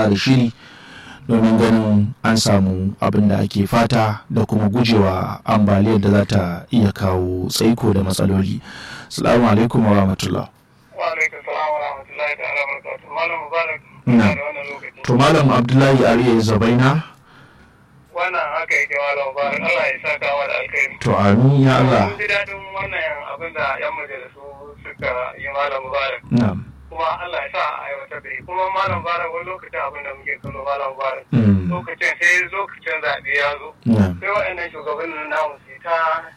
tsara shiri domin ganin an samu abin da ake fata da kuma gujewa ambaliyar da za ta iya kawo tsaiko da matsaloli salamu alaikum wa rahmatullah wa alaikum salam wa rahmatullahi ta'ala barakatuh malam mubarak Na. da wannan lokaci to malam abdullahi ariya zabaina wannan haka yake malam mubarak Allah ya saka wa da alkhairi to amin ya allah mun ji daɗin wannan abin da yan majalisu suka yi malam mubarak na'am kuma Allah ya sa a aiwatar da shi kuma malam mubarak wani lokacin abin da muke kallo malam mubarak Mm. lokacin sai lokacin zaɓe ya zo na'am sai waɗannan shugabannin namu su ta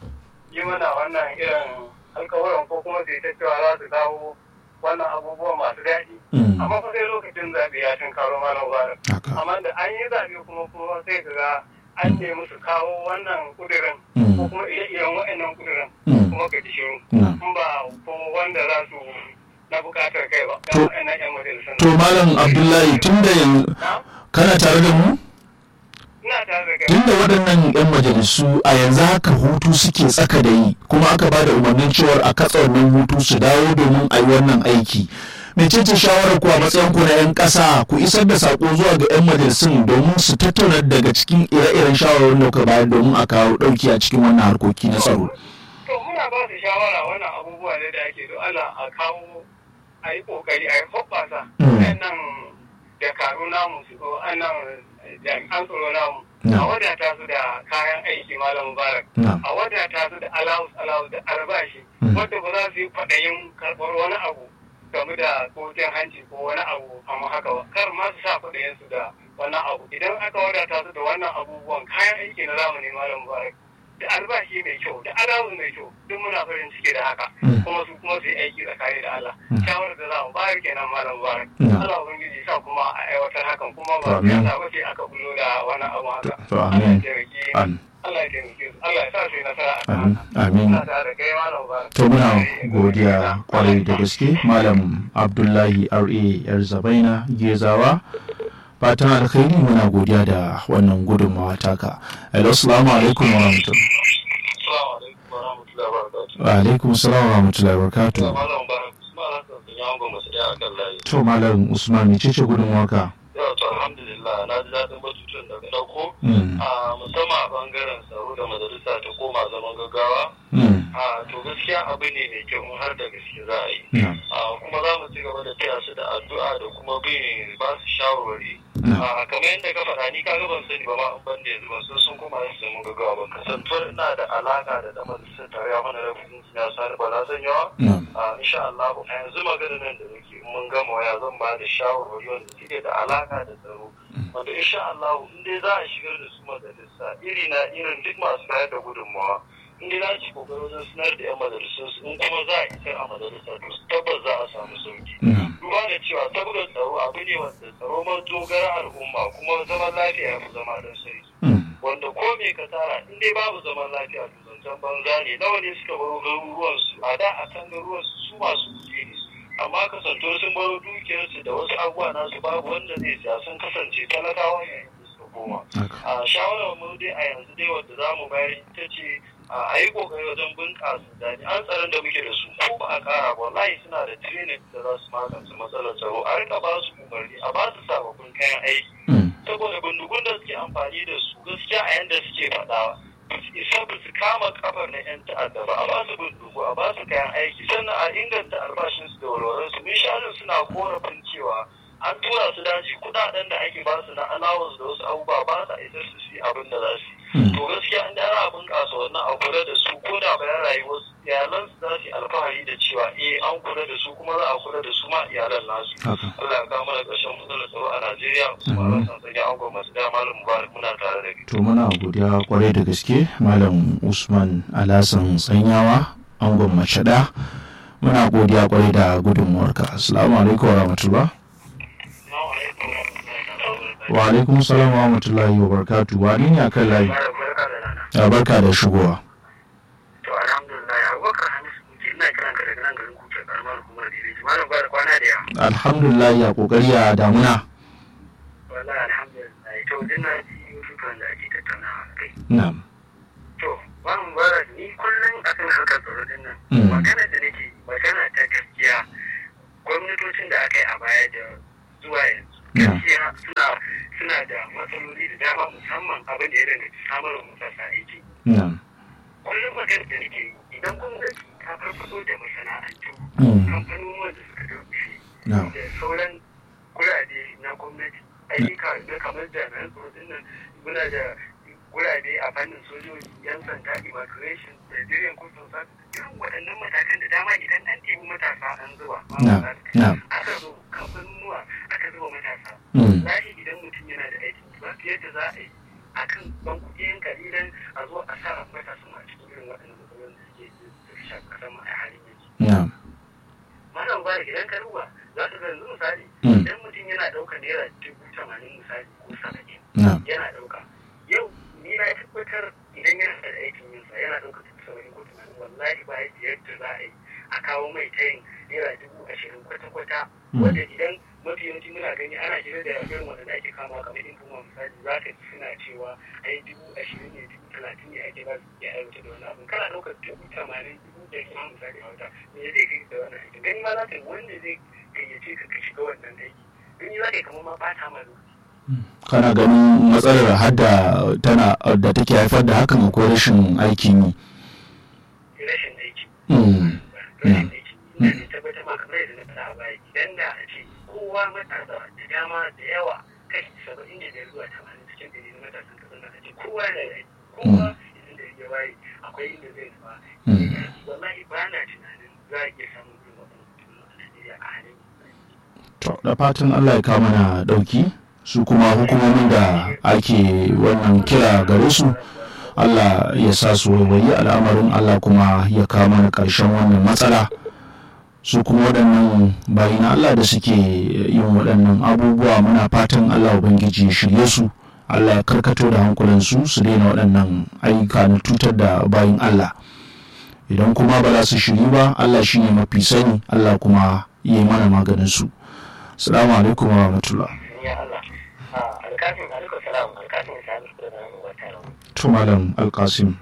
yi mana wannan irin alkawuran ko kuma su yi ta cewa za su kawo wannan abubuwan masu daɗi Mm. amma fa sai lokacin zaɓe ya tun karo malam mubarak haka amma da an yi zaɓe kuma kuma sai ka ga an nemi su kawo wannan kudirin Mm. ko kuma ire-iren waɗannan kudirin Mm. kuma ka ji shiru na'am in ba ko wanda za su na buƙatar kai ba To- ga waɗannan 'yan majalisun to malam abdullahi tun da yanzu Na? kana tare da mu ina tare da kai tunda waɗannan 'yan majalisu a yanzu haka hutu suke tsaka da yi kuma aka ba da umarnin cewar a katsa wannan hutu su dawo domin a yi wannan aiki mecece shawarar ku a matsayin ku na 'yan ƙasa ku isar da sako zuwa ga 'yan majalisun domin su tattauna daga cikin ire-iren shawarwarin da kuka bayar domin a kawo ɗauki a cikin wannan harkoki na tsaro to muna ba su shawara wannan abubuwa ne da ake do Allah a kawo a yi kokari a yi hoɓɓasa Mm. nan dakaru namu su ko annan jami'an tsaro namu No. a wadata su da kayan aiki malam mubarak No. a wadata su da allowance allowance da albashi Mm. wadda ba za su yi kwaɗayin karɓar wani abu game da kotun hanci ko wani abu amma haka ba kar ma su sa kwaɗayin su da wannan abu idan aka wadata su da wannan abubuwan kayan aiki na zamani malam mubarak da albashi mai kyau da alawu mai kyau duk muna farin ciki da haka Mm. kuma su kuma su yi aiki tsakani da Allah Mm. shawarar da za mu bayar kenan malam mubarak Mm. Allah ubangiji sa kuma a aiwatar hakan kuma To, ba amin. ya ba ce aka bullo da wannan abu haka To, Allah amin. ya taimake Amin. Allah ya taimake su Allah ya sa su yi nasara a kan Amin. haka Amin. ina tare da kai malam mubarak to muna godiya kwarai da gaske malam abdullahi ra yar zabaina gezawa fatan alkhairi muna godiya da wannan gudunmawa taka hello assalamu alaikum wa rahmatullahi Assalamu alaikum wa rahmatullahi wa barakatuh wa alaikum salam wa rahmatullahi wa barakatuh malam mubarak malam sun yi angon masu daya akan layi to malam usman mece ce gudunmawarka yau to alhamdulillah na ji daɗin batutun da ka ɗauko Mm, a musamman a bangaren tsaro da majalisa ta koma zaman gaggawa mm, a to gaskiya abu ne mai kyau in har da gaske za a yi na'am, a kuma za mu ci gaba da taya su da addu'a da kuma bin ba su shawarwari na'am, a kamar yadda ka faɗa ni kaga ban sani ba ma an ban da yanzu ban san sun kuma yin zaman gaggawa ba kasantuwar ina da alaka da ɗan majalisar tarayya mana da kudin ya sani ba na san yawa na'am, a insha Allah a yanzu magana nan da nake in mun gama waya zan ba da shawarwari wanda suke da alaka da tsaro wanda insha Allah in dai za a shigar da su majalisa iri na irin duk masu bayar da gudunmawa in dai za ci kokari wajen sanar da yan majalisun su in kuma za a isar a majalisa to tabbas za a samu sauki na'am, duba da cewa saboda tsaro abu ne wanda tsaro madogara al'umma kuma zaman lafiya ya fi zama don sai mm, wanda ko me ka tara in dai babu zaman lafiya to zancen banza ne nawa ne suka baro garuruwan su a da a kan garuruwan su su masu kuɗi ne amma kasanto sun baro dukiyarsu da wasu abubuwa nasu babu wanda zai siya sun kasance talakawa ne da suka koma haka, a shawarar mu dai a yanzu dai wanda za mu bayar ita ce a yi kokari wajen bunƙasa jami'an tsaron da muke da su ko ba a ƙara ba wallahi suna da training da za su magance matsalar tsaro a rika ba su umarni a ba su sababbin kayan aiki mm, saboda bindigun da suke amfani da su gaskiya a yanda suke faɗa isa ba su kama kafar na 'yan ta'adda ba a ba su bindigu a ba su kayan aiki sannan a inganta albashinsu da walwalarsu mun sha suna korafin cewa an tura su daji kudaden da ake basu na allowance da wasu abubuwa ba sa isa su yi abin da za su yi to gaskiya in ana bunƙasa wannan a kula da su ko da bayan rayuwar su iyalan su za su yi alfahari da cewa eh an kula da su kuma za a kula da su ma iyalan nasu haka. Allah ya kawo mana ƙarshen matsalar tsaro a Najeriya kuma Mhm. ran san sanya an gwamnati da malam Mubarak muna tare da kai to muna godiya kwarai da gaske malam usman alasan tsanyawa angon mace ɗaya muna godiya kwarai da gudunmuwarka assalamu alaikum wa rahmatullah Assalamu alaikum wa rahmatullahi wa barakatuh. wa alaikum salam wa rahmatullahi wa barakatuh wani ne akan layi Malam barka da rana. ya barka da shigowa To alhamdulillah Abubakar Hamisu Kuce ina kiran ka daga nan garin Kuce karamar hukumar Diriji. Malam ba da kwana da yawa. alhamdulillah ya kokari a damuna Wallahi alhamdulillah. To din na ji yutukan da ake tattaunawa a kai. na'am To Malam Mubarak ni kullum akan harkar tsaro din nan. Mm. Magana da nake magana ta gaskiya gwamnatocin da aka yi a baya da zuwa yanzu. Yeah. Gaskiya suna suna da matsaloli da dama musamman abin da ya danganci samar wa matasa aiki na'am kullum magana da nake yi idan gwamnati ta farfado da masana'antu Mm. kamfanonuwan da suka dauke na'am da sauran gurade na gwamnati ayyuka na kamar jami'an tsaro din nan muna da gurade a fannin sojoji yan sanda immigration da jirin kusur sa irin waɗannan matakan da dama idan an temi matasa an zuba na'am na'am aka zo kamfanonuwa aka zuba matasa Mm. lahi idan mutum yana da aiki ba su yadda za a yi akan ban kuɗi yan kalilan a zo a sa matasan a cikin irin waɗannan matsalolin da suke da shafi ƙasar mu a halin yanzu na'am malam bari idan ka duba za ka ga yanzu misali Mm. idan mutum yana ɗaukar naira dubu tamanin misali ko saba'in na'am yana ɗauka yau ni na tabbatar idan yana da aikin yin sa yana ɗaukar dubu saba'in ko tamanin wallahi ba yadda yadda za a yi a kawo mai tayin naira dubu ashirin kwata-kwata Mm. wanda idan mafi yawanci muna gani ana shirin da irin wanda ake kama kamar in kuma misali za ka ji suna cewa ai dubu ashirin ne dubu talatin ne ake ba su iya aiwata da wani abu kana ɗaukar dubu tamanin dubu ɗari ma misali a wata me zai kai da wannan aiki gani ma za ka yi wanda zai gayyace ka ka shiga wannan aiki gani za ka yi kamar ma ba ta ma lokaci kana ganin matsalar hadda tana da take haifar da hakan akwai rashin aikin yi rashin aiki Mm. rashin aiki ina ne tabbatar ma kamar yadda na faɗa a baya idan da a ce kowa matasa da dama da yawa kashi saba'in da biyar zuwa tamanin cikin ɗari na matasan kasar nan a ce kowa yana da aiki kowa idan da ya waye akwai inda zai nufa Mm. wallahi ba na tunanin za a iya samun irin waɗannan mutum a Najeriya a halin yanzu. to da fatan Allah ya kawo mana dauki su kuma hukumomin da ake wannan kira gare su Allah ya sa su waiwayi al'amarin Allah kuma ya kawo mana ƙarshen wannan matsala su kuma waɗannan bayi na Allah da suke yin waɗannan abubuwa muna fatan Allah Ubangiji ya shirye su Allah ya karkato da hankulansu su daina waɗannan ayyuka na tutar da bayin Allah idan kuma ba za su shiri ba Allah shi ne mafi sani Allah kuma ya yi mana maganin su salamu alaikum wa rahmatullah Ya Allah. Alkafin alaikum salam alkafin sami da nan wata rawa. to malam alkasim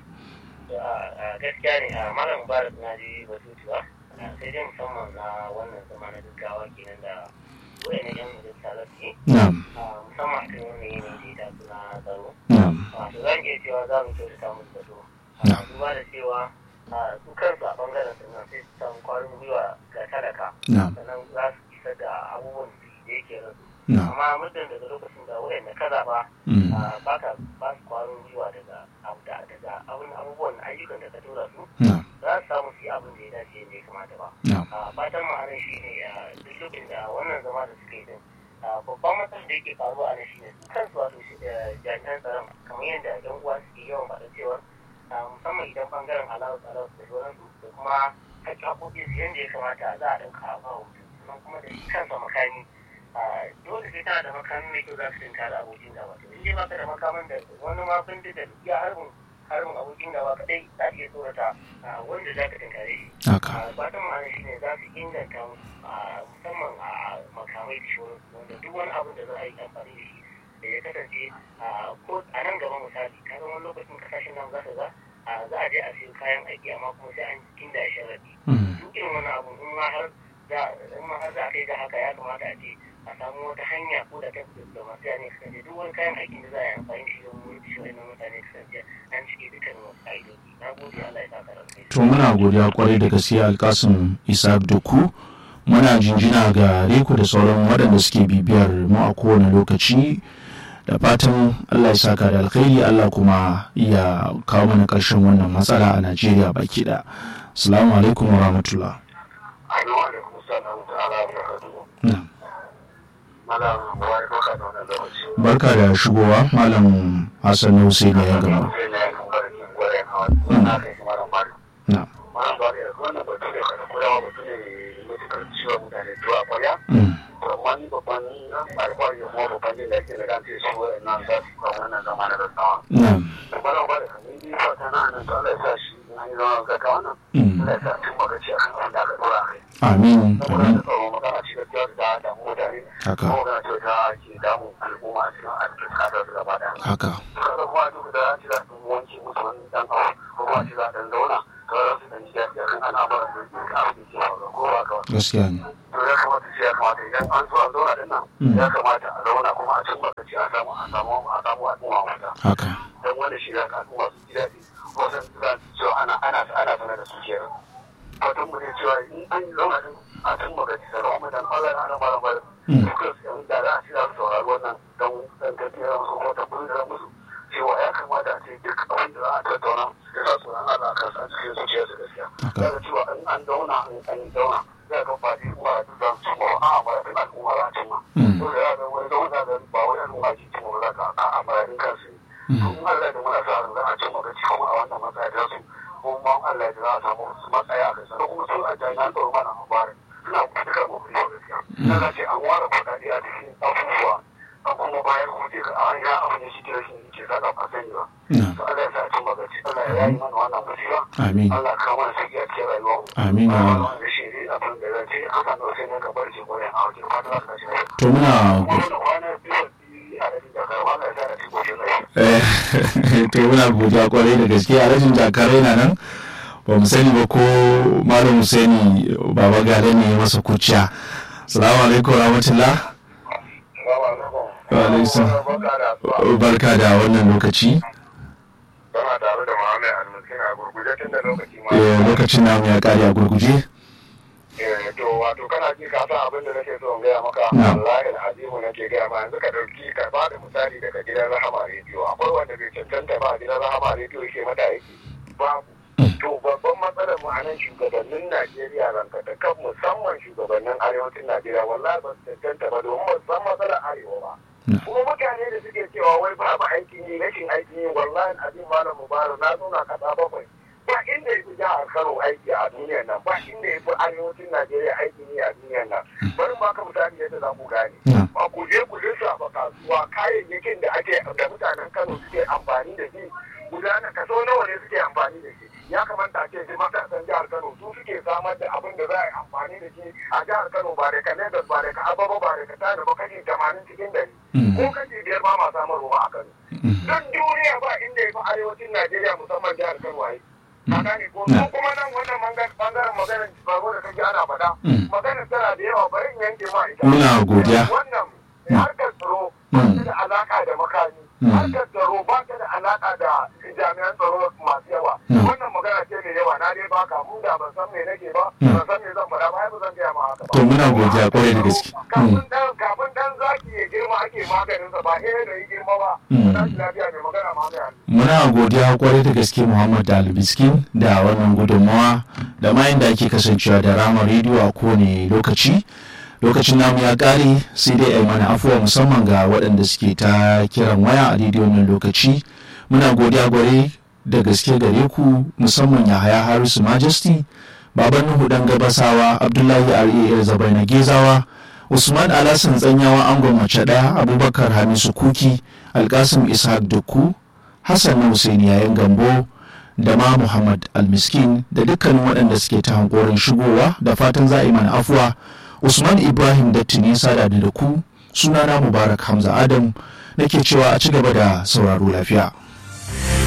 gaskiya ne a malam mubarak na ji batutuwa sai dai musamman na wannan zama na gaggawa kenan da wayan yan majalisa za su yi na'am musamman a kan wannan yanayi da ya taso na tsaro na'am wato za mu iya cewa za mu kyautata musu zato Na. duba da cewa a, su kansu a bangaren su nan sai su samu kwarin gwiwa ga talaka na'am sannan za su isa da abubuwan da yake rasu na'am amma muddin daga lokacin da wayan da kaza ba Mm. ba ka ba su kwarin gwiwa daga abu da daga abun abubuwan ayyukan da ka tura su na'am za su samu su yi abin da ya dace yadda ya kamata ba na'am a fatan ma'anar shi ne a duk lokacin da wannan zama da suka yi din a, babban matsalar da yake faruwa a nan shi ne su kansu wato shi da jami'an tsaron kamar yadda yan uwa suke yawan faɗa cewa a, musamman idan bangaren alawus alawus da sauransu da kuma haƙƙi haƙoƙin su yadda ya kamata za a ɗauka a ba mutum sannan kuma da shi kansa makami a, dole sai tana da makamin mai kyau za ka tinka da abokin gaba to in dai baka da makamin da wani ma bindiga da iya harbin harbin abokin gaba kadai za ta iya tsorata a, wanda za ka tinkare shi haka fatan ma'ana shi ne za su inganta a musamman a makamai da shauran wanda duk wani abin da za a yi amfani da shi da ya kasance a ko a nan gaba misali ka zama lokacin kasashen nan za su ga a za a je a siyo kayan aiki amma kuma sai an inda ya sharaɗi Mm. duk irin wani abu in ma har za in ma har za a kai ga haka ya kamata a ce a samu wata hanya ko da ta da masu yane kasance duk wani kayan aikin da za a yi amfani da shi don wani shi wani mutane kasance an cike dukkan wasu ƙa'idoji na gode Allah ya saka rankai to muna godiya kwarai da gaskiya alkasim isaac doku muna jinjina ga reku da sauran waɗanda suke bibiyar mu a kowane lokaci da fatan allah ya saka da alkhairi allah kuma ya kawo mana ƙarshen wannan matsala a najeriya baki da salamu alaikum wa rahmatullah Assalamu alaikum salam ta'ala wa barakatuhu. Na'am. Malam wai baka da wannan lokaci. barka da shigowa malam hassan hussein ya gama Sai na yi barkin gware na wani na kai shi malam bari. na'am Malam bari da wannan batu ne kada kulawa batu ne mutukar ciwon mutane zuwa kwarya. Mm. Amma ni babban alfahari da kuma babban jin daɗi da kan ce su wa'annan za su kan wannan zama na rasawa. na'am Malam bari kan yi fata na nan to Allah ya sa shi na yi zama gaggawa nan. Mm. Allah ya sa cin magaci a kan wanda aka dora a kai. amin Saboda amin da tsaro magana ci gaskiya da damu mutane. haka kuma ga kyauta ke damun al'umma a cikin arzikin kasar su gaba daya. haka Kada kuma duk da an ci za su wanke musu wani dan abu ko kuma ci za su dan zauna to za su dan ji daɗi akan al'amuran da ke abin da ke faruwa ko ba ka gaskiya ne to ya kamata ce ya kamata idan an zo a zauna din nan ya kamata a zauna kuma a cin lokaci a samu a samu a samu al'umma mata haka don wanda shi ya ka al'umma su ji daɗi wasan za su cewa ana ana ana sanar da su kenan fatan mu ne cewa in an yi zauna din a cin lokaci da rawa dan Allah ya ana mara mara dukkan su yan da za a ci za su saurari wannan don dan tafiyar musu ko tabbatar musu cewa ya kamata a ce duk abin da za a tattauna da za su ran Allah kan a cikin zuciyarsu gaskiya. Daga cewa in an zauna in an zauna za ka faɗi kuma da za su cimma a amaradin al'umma za a cimma. To da ya ga wani zauna da ba wani al'umma ke cimma ba za ka a amaradin kansu. To in Allah da muna sa za a cimma gaci kuma a wannan matsaya ta su. Kuma Allah da za a samu su matsaya a kai sannan kuma su a jami'an tsaro mana mabarin suna kuɗuɗɗukar mafi gaskiya. Na ce an ware kuɗaɗe a cikin abubuwa a kuma bayan kuma ce ka an ya abin da shi ke rashin ke sa a sani ba. To Allah ya sa cin magaci Allah ya yi mana wannan musiba. Amin. Allah ka mana saki a cikin rayuwar mu. Amin ya Allah. Da shi ne abin da zan ce haka na sai ne ka bar shi gurin a wajen fata za ka ci rai. to muna Kuma da kwana biyu a da da ka Allah ya sa da cikin shi rai. Eh, to muna godiya kwarai da gaske a rajin jakarai na nan ba mu sani ba ko malam Husaini baba gale ne ya masa kuciya salamu alaikum rahmatullah Wa alaikum salam. barka da wannan lokaci Kana tare da Muhammad Al-Miskin a gurguje tun da lokaci ma. Eh, lokacin namu ya kare a gurguje Eh, to wato kana ji ka san abin da nake so in gaya maka Na. wallahi al'azimu nake gaya ma yanzu ka dauki ka ba da misali daga gidan rahama rediyo akwai wanda bai cancanta ba a gidan rahama rediyo yake mata aiki babu to babban matsalar mu a nan shugabannin Najeriya ranka da kan musamman shugabannin arewacin Najeriya wallahi ba su cancanta ba domin ba su san matsalar arewa ba kuma mutane da suke cewa wai babu aikin yi rashin aikin yi wallahi abin malam mubarak na zauna kasa bakwai ba inda ya fi jihar Kano aiki a duniyar nan ba inda ya fi arewacin Najeriya aikin yi a duniyar nan bari ba ka misali yadda za ku gane Na. ba ku je ku lissafa kasuwa kayayyakin da ake da mutanen Kano suke amfani da shi gudana kaso nawa ne suke amfani da shi ya kamata a ce shi matasan jihar Kano su suke samar da abin da za a yi amfani da shi a jihar Kano ba da ka Lagos ba da ka Ababa ba da ka Tana ba kashi tamanin cikin dari Mm. ko kashi biyar ba ma samarwa a Kano duk duniya ba inda ya fi arewacin Najeriya musamman jihar Kano a yi. Ka gane ko Na. ko kuma nan wannan mangan- bangaren maganar tsaro da kake ana faɗa. Mm. Maganar tana da yawa bari in yanke ma ita. Muna godiya. Wannan Mm. harkar tsaro ba Mm. ta da alaka da makami. Mm. Harkar tsaro ba ta da alaka da jami'an tsaro masu yawa. Mm. Wannan magana ce mai yawa na dai baka mu da ban san me nake ba. Mm. Ban san me zan faɗa ba ai ba zan gaya ma haka ba. To muna godiya kwarai da gaske. Kafin Mm. dan kafin dan zaki ya girma ake maganin sa ba eh da yi girma ba. Mm. Tashi lafiya mai magana ma mai muna godiya kwarai da gaske muhammad dalibiskin da wannan gudunmawa da ma da ake kasancewa da rama rediyo a kowane lokaci lokacin namu ya kare sai dai ai mana afuwa musamman ga waɗanda suke ta kiran waya a daidai wannan lokaci muna godiya gware da gaske gare ku musamman ya haya harisu majesty baban nuhu dan gabasawa abdullahi rar zabai na gezawa usman alasan tsanyawa angon mace ɗaya abubakar hamisu kuki alkasim ishaq dukku hassan na Hussaini yayin gambo da ma muhammad almiskin da dukkanin waɗanda suke ta hankorin shigowa da fatan za a yi mana afuwa usman ibrahim dattini sada da ku sunana mubarak hamza adam nake cewa a ci gaba da sauraro lafiya